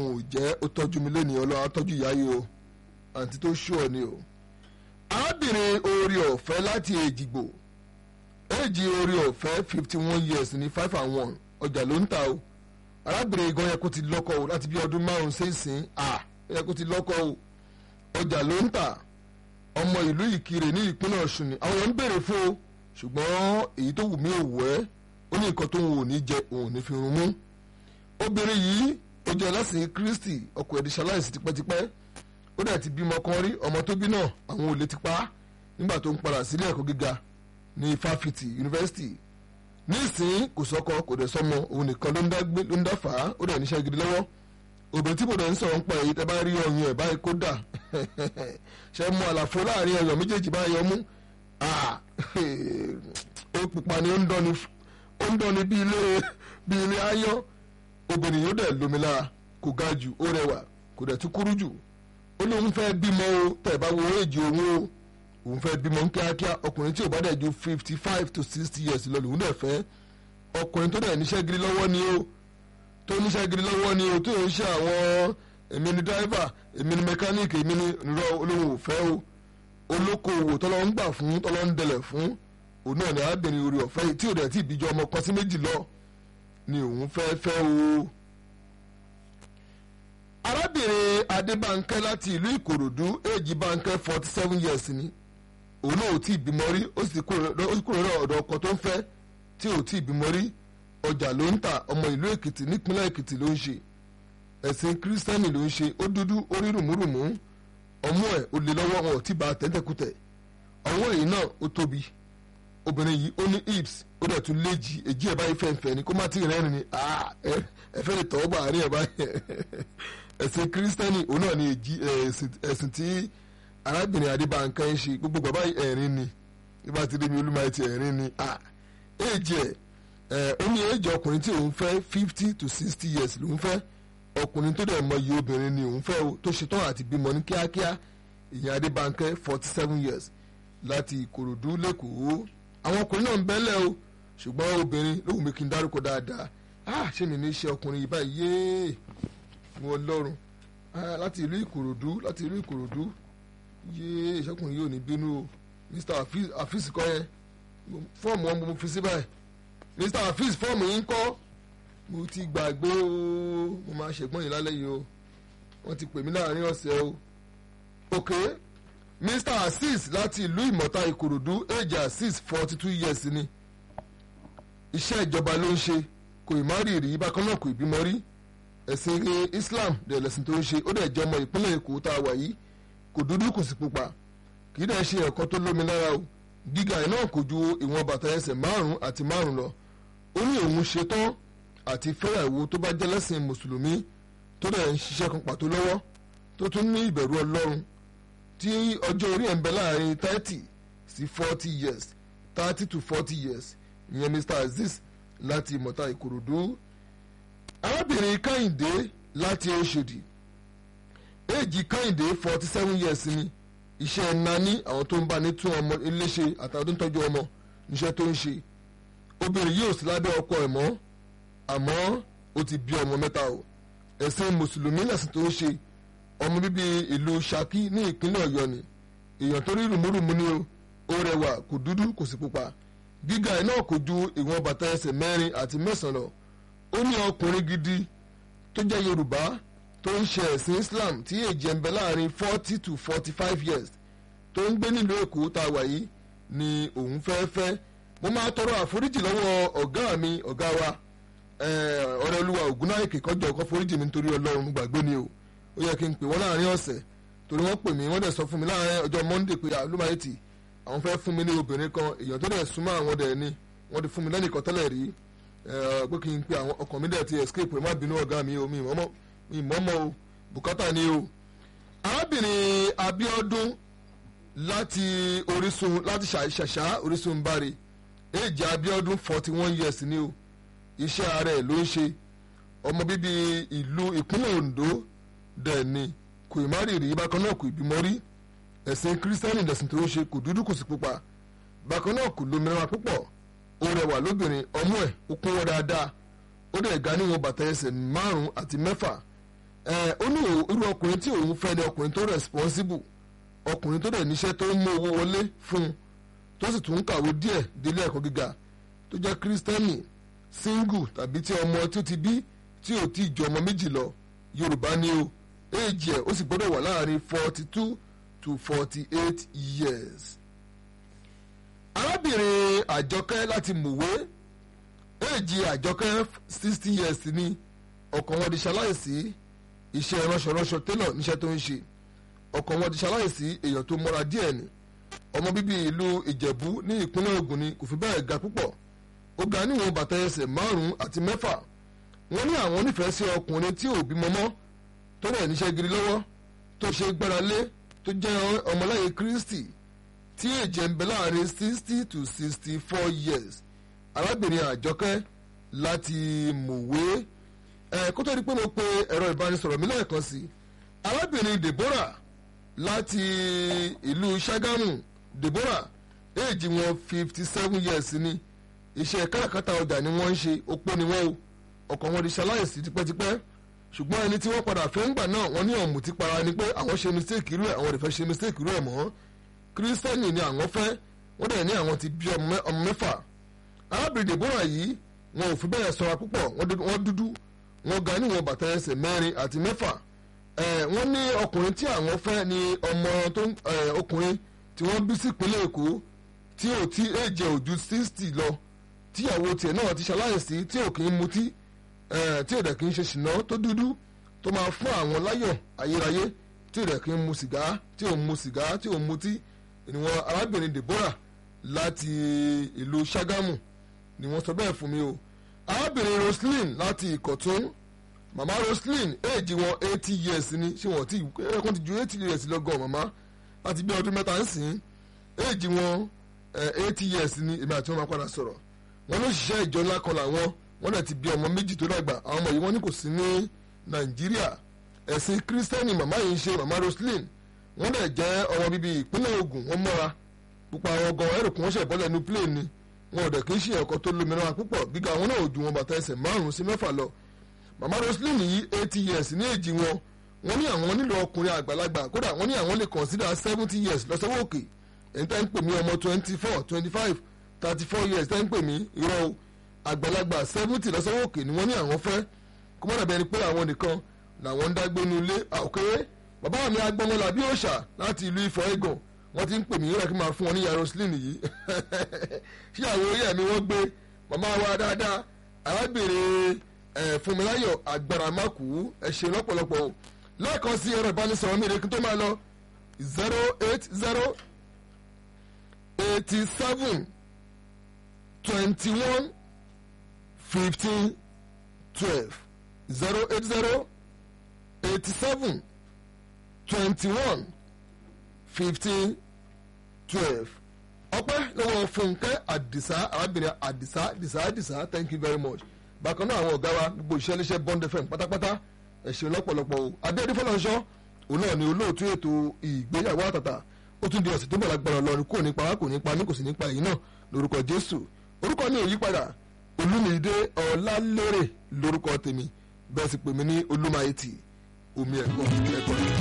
òun ò jẹ́ ó tọ́jú mi lẹ́nu ọlọ́run á tọ́jú ìyá yìí o àǹtí tó ṣú ọ ni o. arábìnrin orí ọ̀fẹ́ láti èjìgbò èjì orí ọ̀fẹ́ fifty one years ní five and one ọjà ló ń ta o arábìnrin gan yẹ kó ti lọ́kọ o láti bí ọdún márùn-ún sẹ́sìn à yẹ kó ti lọ́kọ o ọjà ló ń ta ọmọ ìlú ìkirè ní ìpínlẹ̀ ọ̀ṣun ni àwọn èèyàn ń béèrè fún o ṣùgbọ́n èyí tó wù mí ò wẹ́ ó ní nǹkan tó ń wò ní jẹ òun ò ní fi rún mú obìnrin yìí ó jẹ́ ẹlẹ́sìn kristi ọkọ ẹ̀ di ṣaláìsí tipẹ́tipẹ́ ó dẹ̀ ti bímọ kan rí ọmọ tó bí náà àwọn olè ti pa á nígbà tó ń padà sílé ẹ̀kọ́ gíga ní fáfitì yunifásitì nísìnyí kò sọ́kọ kò dẹ̀ sọ́mọ òun nìkan ló ń dá gbé ló ń dá fà á ó dẹ̀ níṣẹ́ gidi lọ́wọ́ obìnrin tí mo dẹ̀ ń sọ̀rọ̀ ń pa èyí tẹ́ bá rí ọyàn ẹ̀ báyìí kó dà ṣe mú àlàfo láàrin ọyàn méjèèjì báyìí ọmú ó pupa ni ó ń dán ni ó ń dán ni bí ilé bí ilé ayọ́ obìnrin yóò dẹ̀ lómi lára kò ga jù ó rẹwà kò dẹ̀ tún kúrú jù ó lóun fẹ́ bímọ o tẹ̀ bá wo èjì òun o òun fẹ́ bímọ kíákíá ọkùnrin tí ò bá dẹ̀ ju fifty five to sixty years lọ lòun dẹ̀ fẹ́ ọkùnrin tó dẹ̀ níṣẹ́ gidi lọ́wọ́ ni o tó níṣẹ́ gidi lọ́wọ́ ni o tó ń ṣe àwọn èmi ni driver èmi ni mechanic èmi ni nírọ̀ olóhùn òfẹ́ o olókoòwò tọ́lọ́ ń gbà fún tọ́lọ́ ń dẹlẹ̀ fún òun náà ni arábìnrin orí ọ̀fẹ́ yìí tí ò dẹ̀ tí ìbíjọ ọmọ kan sí méjì lọ ni òun fẹ́ fẹ́ o. arábìnrin adébánkẹ́ láti ìlú ìkòròdú èjì bánkẹ́ forty seven years ni òun náà ò tí ì bímọ rí ó sì kúrò lọ́dọ̀ ọ̀dọ̀ ọkọ tó ń fẹ́ tí ò tí ì bímọ rí ọjà ló ń tà ọmọ ìlú èkìtì nípínlẹ̀ èkìtì ló ń ṣe ẹ̀sìn kírísítẹ́nì ló ń ṣe ó dúdú ó rí rùmúrùmú ọmú ẹ̀ ó lè lọ́wọ́ wọn ò tí bá tẹ́tẹ́kùtẹ̀ ọwọ́ èyí náà ó tóbi obìnrin yìí ó ní hips ó dẹ̀ tún léjì èjì ẹ̀ báyìí fẹ̀ǹfẹ̀ ni kó má tí ì rẹ́rìn ni ẹ fẹ́ lè tọ́wọ́ bá àárín ẹ̀ báyìí ẹ̀sìn kírísítẹ́nì òun náà ni ẹ̀sìn tí arábìnrin adébánkẹ́ ń ṣe gbogbo bàbá ẹ̀rín ni nígbà tí débi olúmọ ti ẹ̀rín ni èjì ẹ̀ ó ní èjì ọkùnrin tí òun fẹ́ fifty to sixty years lòun fẹ́ ọkùnrin tó dẹ̀ mọ iye obìnrin ni òun fẹ́ o tó ṣetán àti bímọ ní kíákíá ìyẹn adébánkẹ́ forty seven years láti ìkòròdú lẹ́kọ̀ọ́ àwọn ọkùnrin náà ń bẹ́lẹ̀ o ṣùgbọ́n obìnrin lóhùn mi kì í dárúkọ dáadáa ah ṣé mi ní í ṣe ọkùnrin yìí báyìí yéé wọn lọ́rùn láti ìlú ìkòròdú láti ìlú ìkòròdú yéé ìṣọkùnrin yóò ní bínú o mr afis kọ́ yẹn fọ́ọ̀mù wọn mo fi sí báyìí mr afis fọ́ọ̀mù yìí ń kọ́ mo ti gbàgbé o mo máa ṣègbọ́n yìí lálẹ́ yìí o wọ́n ti pè mí láàrin ọ̀sẹ̀ o ok mr asis láti ìlú ìmọ̀ta ìkòròdú age asis forty two years ni iṣẹ́ ìjọba ló ń ṣe kò ì má rí rí bákan náà kò ì bímọ rí ẹ̀sìn islam dẹ̀ lẹ̀sìn tó ń ṣe ó dẹ̀ jẹ́ ọmọ ìpínlẹ̀ èkó tá a wà yìí kò dúdú kò sì pupa kì í dẹ̀ ṣe ẹ̀kọ́ tó lómi lára o gíga ẹ̀ náà kò ju ìwọ̀n bàtà ẹsẹ̀ márùn-ún àti márùn-ún lọ ó ní òun ṣetán àti fẹ́yàwó tó bá jẹ́ lẹ́sìn mùsùlùmí tó dẹ̀ ń ṣiṣẹ́ kan pàtó lọ́wọ́ tó tún ní ìbẹ̀rù ọlọ́run tí ọjọ́ orí ẹ̀ ń bẹ láàrin thirty sí forty years thirty to forty years ìyẹn mr aziz láti ìmọ̀ta ìkòròdú arábìnrin kẹ́hìndé láti oṣòdì èjì kẹ́hìndé forty seven years ni iṣẹ́ nání àwọn tó ń bá ní tún ọmọ iléṣe àtàwọn tó ń tọ́jú ọmọ níṣẹ́ tó ń ṣe obìnrin yìí ò sí lábẹ́ ọkọ ẹ̀ mọ́ àmọ́ ó ti bí ọmọ mẹ́ta o ẹ̀sìn mùsùlùmí lẹ̀sìn tó ń ṣe ọmọ bíbí ìlú Ṣakí ní ìpínlẹ̀ Ọ̀yọ́ ni èèyàn tó rí rùmúrùmú ni o ó rẹwà kò dúdú kò sì pupa gíga ẹ̀ náà kò ju ìwọ̀n bàtà ẹsẹ̀ mẹ́rin àti mẹ́sàn-án lọ ó ní ọkùnrin gidi tó jẹ́ Yorùbá tó ń ṣe ẹ̀sìn Islam tí èjì ẹ̀ ń bẹ láàrin forty to forty five years tó ń gbé nílùú Èkó tá a wà yìí ni òun fẹ́ fẹ́ mo máa tọrọ àforíjì lọ́wọ́ ọ̀gá mi ọ̀gá wa ọ̀rẹ́ olúwa ògúnnáìkè kọjọ ọkọ foríjì mi nítorí ọlọ́run gbàgbé ni o ó yẹ kí n pè wọ́n láàrin ọ̀sẹ̀ torí wọ́n pè mí wọ́n dẹ̀ sọ fún mi láàrin ọjọ́ monday pé àlùmáyétì àwọn fẹ́ fún mi ní obìnrin kan èèyàn tó dẹ̀ súnmọ́ àwọn dẹ̀ ni wọ́n ti fún mi lẹ́nìkan tẹ́lẹ̀ rí pé kí n pe àwọn ọkàn mi dẹ̀ ti escape má bínú ọ̀gá mi o mi ìmọ̀ọ́mọ́ o bùkátà ni o. arábìnrin Abíọ́dún láti Orísun láti ṣàṣà Orísun bari èjì Abíọ́dún forty one years ni o iṣẹ́ ààrẹ ló ń ṣe ọmọ bíbí ìlú ìpínlẹ̀ Ondo dẹ̀ ni kò ì má rí rí bákan náà kò ì bímọ rí ẹ̀sìn kírísítẹ́nì lẹ̀sìn tó ń ṣe kò dúdú kò sì pupa bákan náà kò lómìnira púpọ̀ ó rẹwà lóbìnrin ọmú ẹ̀ ó kún wọ́n dáadáa ó dẹ̀ ga níwọ̀n bàtà ẹsẹ̀ márùn-ún àti mẹ́fà ẹ ó ní irú ọkùnrin tí òun fẹ́ ni ọkùnrin tó responsible ọkùnrin tó dẹ̀ níṣẹ́ tó ń mú owó wọlé fún un tó sì tún ń kàwé díẹ̀ délé ẹ̀kọ́ gíga tó jẹ́ kírísítẹ́nì single tàbí tí ọmọ tí ó ti bí tí ò tí ì ju ọmọ méjì lọ yorùbá ni o éèjì ẹ̀ ó sì gbọ́dọ̀ wà láàrin forty two to forty eight years. arábìnrin àjọkẹ́ láti mùwé éèjì àjọkẹ́ sixty years ni ọkọ wọn di ṣaláìsí iṣẹ́ ránṣọránṣọ télọ̀ níṣẹ́ tó ń ṣe ọkọ wọn di ṣaláìsí èèyàn tó mọ́ra díẹ̀ ni ọmọ bíbí ìlú ìjẹ̀bú ní ìpínlẹ̀ ògùn ni kò fi bẹ́ẹ̀ ga púpọ̀ ó ga níwọ̀n bàtà ẹsẹ̀ márùn-ún àti mẹ́fà wọ́n ní àwọn nífẹ̀ẹ́ sí ọkùnrin tí ò bímọ mọ́ tó rẹ̀ níṣẹ́ gidi lọ́wọ́ tó ṣe gbára lé tó jẹ́ ọmọláyé kristi tí èjẹ̀ ń bẹ láàrin sixty to sixty four years arábìnrin àjọkẹ́ láti mọ̀wé ẹ̀ kó tó di pé mo pe ẹ̀rọ ìbánisọ̀rọ̀ mi lẹ́ẹ̀kan sí arábìnrin deborah láti ìlú ṣàgámù deborah èjì wọn fifty seven years ni iṣẹ́ káràkátà ọjà ni wọ́n ń ṣe opó ni wọ́n o ọkọ wọn di ṣaláìsí tipẹ́tipẹ́ ṣùgbọ́n ẹni tí wọ́n padà fẹ́ ń gbà náà wọ́n ní ọ̀mù ti para ni pé àwọn ṣe mistake irú ẹ̀ àwọn ò lè fẹ́ ṣe mistake irú ẹ̀ mọ́ kírísítẹ́nì ni àwọn fẹ́ wọ́n dẹ̀ ní àwọn ti bí ọmọ mẹ́fà arábìnrin deborah yìí wọn ò fi bẹ́ẹ̀ sọra púpọ̀ wọ́n dúdú wọ́n ga níwọ̀n bàtà ẹsẹ̀ mẹ́rin àti mẹ́fà wọ́n ní ọkùnrin tí àwọn fẹ́ ni ọmọ tó ọkùnrin tí wọ́n bí sí ìpínlẹ̀ èkó tí ò tí èjẹ̀ ojú sixty lọ tíyàwó tiẹ̀ náà ti ṣaláìsí tí ò kì í mutí tí ò dẹ̀ kì í ṣe ṣìnà tó dúdú tó máa fún àwọn láyọ̀ ayérayé tí ò dẹ̀ kì í mu sìgá tí ò mu sìgá tí ò mutí ìwọ̀n arábìnrin deborah láti ìlú ṣàgámù ni wọ́n sọ bẹ́ẹ̀ fún mi o arábìnrin roslyn láti ìkọ̀tún màmá roslyn éèjì wọn eighty years ni ṣé wọ́n ti ẹ̀kún ti ju eighty years lọ́gọ́ màmá láti bí ọdún mẹ́ta ń sìn éèjì wọn eighty years ni èmi àti wọn máa padà sọ̀rọ̀ wọn ló ṣiṣẹ́ ìjọ ńlá kan làwọn wọn náà ti bí ọmọ méjì tó dàgbà àwọn ọmọ yìí wọn ní kò sí ní nàìjíríà ẹ̀sìn kírísítẹ́nì màmá yìí ń ṣe màmá roslyn wọn dẹ̀ jẹ́ ọmọ bíbí ìpínlẹ̀ ogun wọn mọ́ra pupa àwọn gan ẹrù kún wọn ṣẹ̀ bọ́lẹ̀ ní plane ni wọn ò dẹ̀ kí ń ṣe ẹ̀kọ́ tó lómìnira púpọ̀ gíga wọn náà ò ju wọn bàtà ẹsẹ̀ márùn-ún sí mẹ́fà lọ màmá roslyn yìí eighty years ní èjì wọn wọn ní àwọn nílò ọkùnrin àgbàlagbà kódà wọn ní àwọn lè consider seventy years lọ́sọ̀wọ́ òkè èyí tẹ́ ń pè mí ọmọ twenty four twenty five thirty four years tẹ́ ń pè mí irọ́ o àgbàlagbà seventy lọ́sọ̀wọ́ òkè ni wọ́n ní àwọn fẹ́ kó mọ́ dàbí ẹni pé àwọn nìkan làwọn ń dágbénu ilé àwòkéré bàbá mi agbọ́nmọ́lá bí òòṣà láti ìlú ifọ̀ ẹ̀gàn wọ́n ti ń pè mí yóò kí n máa fún wọn ní yaroslin yìí ṣé àwọn orí ẹ̀mí wọ́n gbé màmá wa dáadáa arábìnrin fúnmiláyọ̀ agbáramákù ẹ ṣé lọ́pọ̀lọpọ̀ lẹ́ẹ̀kan sí ẹ̀rọ ìbánisọ̀rọ̀ mi ìrèkí tó máa lọ zero eight zero eighty seven twenty one fifteen twelve zero eight zero eighty seven twenty one fifteen twelve ọpẹ́ lọ́wọ́ fúnkẹ́ àdìsá arábìnrin àdìsá àdìsá àdìsá thank you very much bákan náà àwọn ọ̀gá wa gbogbo iṣẹ́ iléeṣẹ́ bond fm pátápátá ẹ ṣé lọ́pọ̀lọpọ̀ o adéyẹdẹ fọlọ́nṣọ́ òun náà ni olóòtú ètò ìgbéyàwó àtàtà ó tún di ọ̀sẹ̀ tó bọ̀ lágbára ọlọ́run kò nípa wá kò nípa ní kò sí nípa èyí náà lórúkọ jésù orúkọ mi ò yí padà olúmídé ọlálérè lórúkọ tèmi bẹ́ẹ̀ sì pè mí ní olúmayetì omi ẹ̀kọ́ ẹ̀kọ́